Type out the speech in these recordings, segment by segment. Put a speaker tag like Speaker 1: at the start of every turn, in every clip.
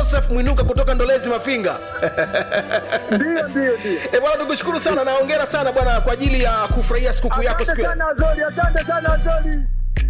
Speaker 1: joseph mwinuka kutoka ndolezi mafinga
Speaker 2: Ndio, ndio, ndio.
Speaker 1: e, bwana tukushukuru sana na hongera sana bwana kwa ajili ya kufurahia sikukuu yako
Speaker 2: Asante
Speaker 1: siku ya
Speaker 2: sana Azori, asante sana Azori.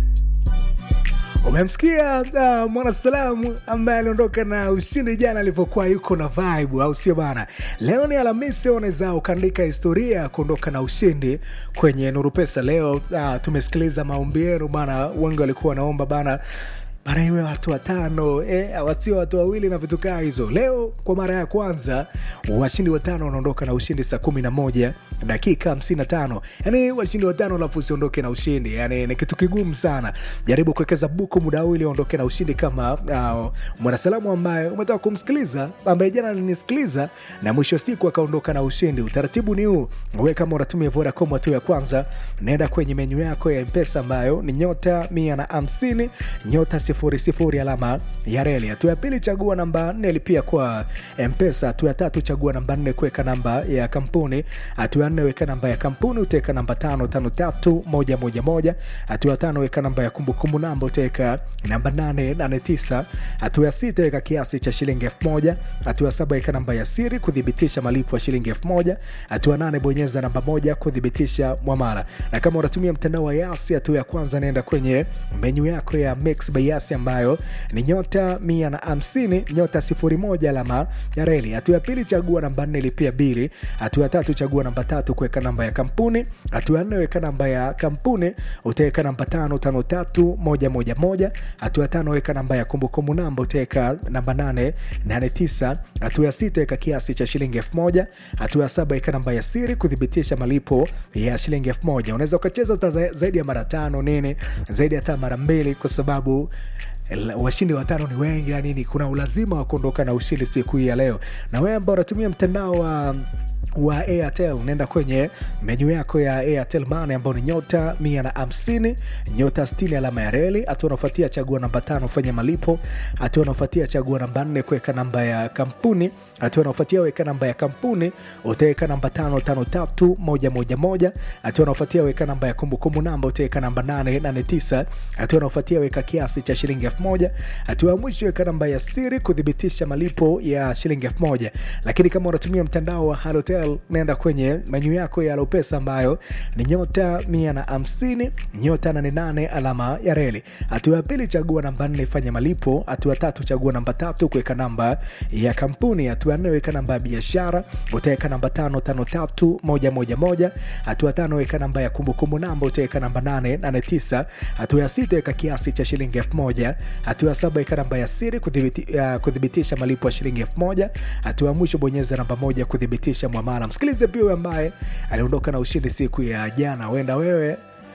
Speaker 3: umemsikia uh, mwanasalamu ambaye aliondoka na ushindi jana alivyokuwa yuko na vibe au sio bana leo ni alhamisi unaweza ukaandika historia ya kuondoka na ushindi kwenye nuru pesa leo uh, tumesikiliza maombi yenu bana wengi walikuwa wanaomba bana bana iwe watu watano eh, wasio watu wawili na vitu kaa hizo leo kwa mara ya kwanza washindi watano wanaondoka na ushindi saa kumi na moja dakika 55 yani washindi watano alafu usiondoke na ushindi yani ni kitu kigumu sana jaribu kuwekeza buku muda huu ili uondoke na ushindi kama uh, mwanasalamu ambaye umetoka kumsikiliza ambaye jana alinisikiliza na mwisho wa siku akaondoka na ushindi utaratibu ni huu we kama unatumia vodacom hatua ya kwanza naenda kwenye menyu yako ya mpesa ambayo ni nyota mia na hamsini nyota sifuri sifuri alama ya reli hatua ya pili chagua namba nne lipia kwa mpesa hatua ya tatu chagua namba nne kuweka namba ya kampuni hatua ya nne weka namba ya kampuni utaweka namba tano tano tatu moja moja moja hatua ya tano weka namba ya kumbukumbu namba utaweka namba nane nane tisa hatua ya sita weka kiasi cha shilingi elfu moja hatua ya saba weka namba ya siri kuthibitisha malipo ya shilingi elfu moja hatua ya nane bonyeza namba moja kuthibitisha mwamala na kama unatumia mtandao wa yasi hatua ya kwanza naenda kwenye menyu yako ya mix by yasi ambayo ni nyota mia na hamsini nyota sifuri moja alama ya reli hatua ya pili chagua namba nne lipia bili hatua ya tatu chagua namba tatu kuweka namba ya kampuni hatua ya nne weka namba ya kampuni utaweka namba tano tano tatu moja moja moja hatua ya tano weka namba ya kumbukumbu namba utaweka namba nane nane tisa hatua ya sita weka kiasi cha shilingi elfu moja hatua ya saba weka namba ya siri kuthibitisha malipo ya shilingi elfu moja unaweza ukacheza hata za- zaidi ya mara tano nini zaidi hata mara mbili kwa sababu el- washindi watano ni wengi na nini kuna ulazima wa kuondoka na ushindi siku hii ya leo na wewe ambao unatumia mtandao wa wa airtel unaenda kwenye menyu yako ya airtel mane ambao ni nyota mia na hamsini nyota 60 alama ya reli hatua unaofuatia chagua namba tano fanya malipo hatua unaofuatia chagua namba nne kuweka namba ya kampuni hatua unaofuatia weka namba ya kampuni utaweka namba tano tano tatu moja moja moja hatua unaofuatia weka namba ya kumbukumbu namba utaweka namba nane nane tisa hatua unaofuatia weka kiasi cha shilingi elfu moja hatua ya mwisho weka namba ya siri kuthibitisha malipo ya shilingi elfu moja lakini kama unatumia mtandao wa halotel naenda kwenye menyu yako ya lopesa ambayo ni nyota mia na hamsini nyota 88 alama ya reli hatua ya pili chagua namba nne fanya malipo hatua ya tatu chagua namba tatu kuweka namba ya kampuni hatua ya nne weka namba ya biashara utaweka namba tano tano tatu moja moja moja hatua ya tano weka namba ya kumbukumbu namba utaweka namba nane nane tisa hatua ya sita weka kiasi cha shilingi elfu moja hatua ya saba weka namba ya siri kuthibiti, uh, kuthibitisha malipo ya shilingi elfu moja hatua ya mwisho bonyeza namba moja kuthibitisha mwamala msikilize pia huyo ambaye aliondoka na ushindi siku ya jana huenda wewe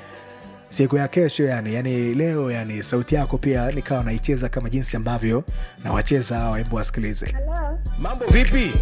Speaker 3: siku ya kesho yani yani leo yani sauti yako pia nikawa naicheza kama jinsi ambavyo nawacheza hawa hebu wasikilize
Speaker 4: Halo,
Speaker 1: mambo vipi